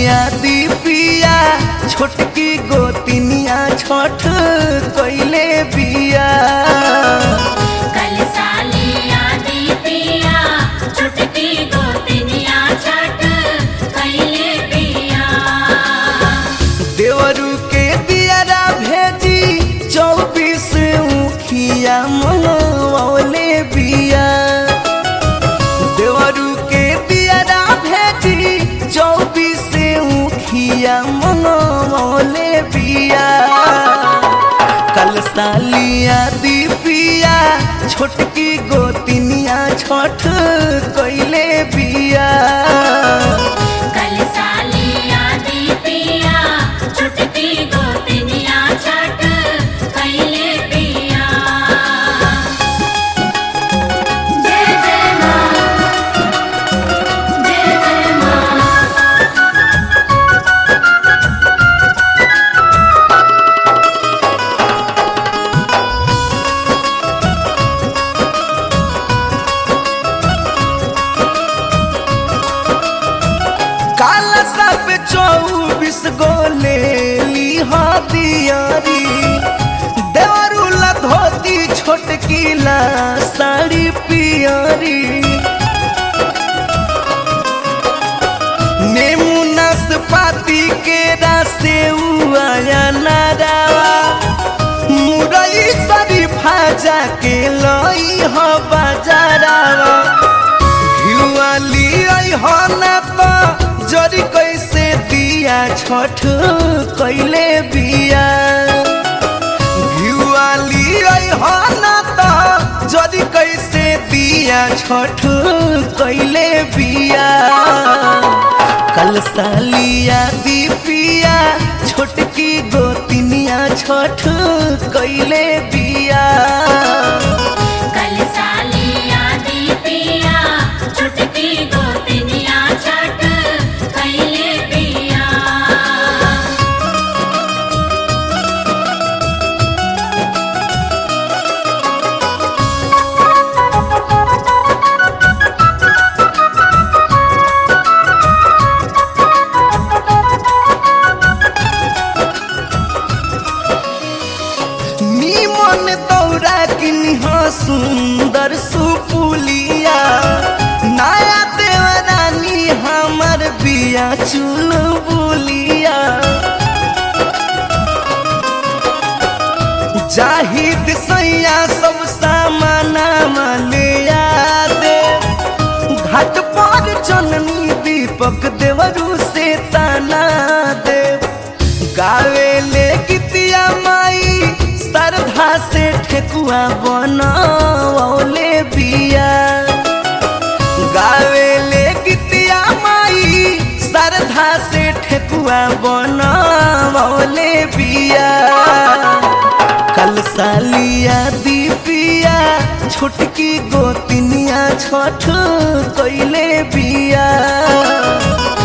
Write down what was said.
सालिया दीपिया छोटकी गोतिनिया छठ कैले बिया कल सालिया दीपिया छुटकी गोतिनिया छठ कैले पिया देवरू के दियारा भेजी चौबीस उखिया मनवले बिया देवरू के दियारा भेजी चौबीस उखिया मनवले बिया कल सालिया दीपिया छोटकी गोतिनिया छठ कैले बिया कल सालिया दीपिया छुटकी गोतिनिया छठ कैले पिया जय जय माँ जय जय माँ काला सब चौबीस गो ले लीहा दियारी देवरुला धोती छोटकी ला साड़ी पियारी नेमू नाशपाती के रासे आया नारावा मुरई शरीफा जाके लई ह बाजारावा घिवाली हो ना तो जरी कैसे दिया छठ कैले बिया घिवाली हो ना तो जरी कैसे दिया छठ कैले बिया कल सालिया दीपिया छोटकी गोतिनिया छठ कैले बिया कल सालिया दीपिया छुटकी गोतिनिया छठ कैले पिया निमन दौरा किनिह सुंदर सुपुलिया नया देवरानी हमर बिया चुल बुलिया जाहिद सैया सब सामाना ले दे घाट पर चननी दीपक देवरू से ताना दे गावे ले गीतिया माई श्रद्धा से ठेकुआ बनौले बिया गावे ले गीतिया माई श्रद्धा से ठेकुआ बनौले बिया कल सालिया दीपिया छोटकी गोतिनिया छठ कैले बिया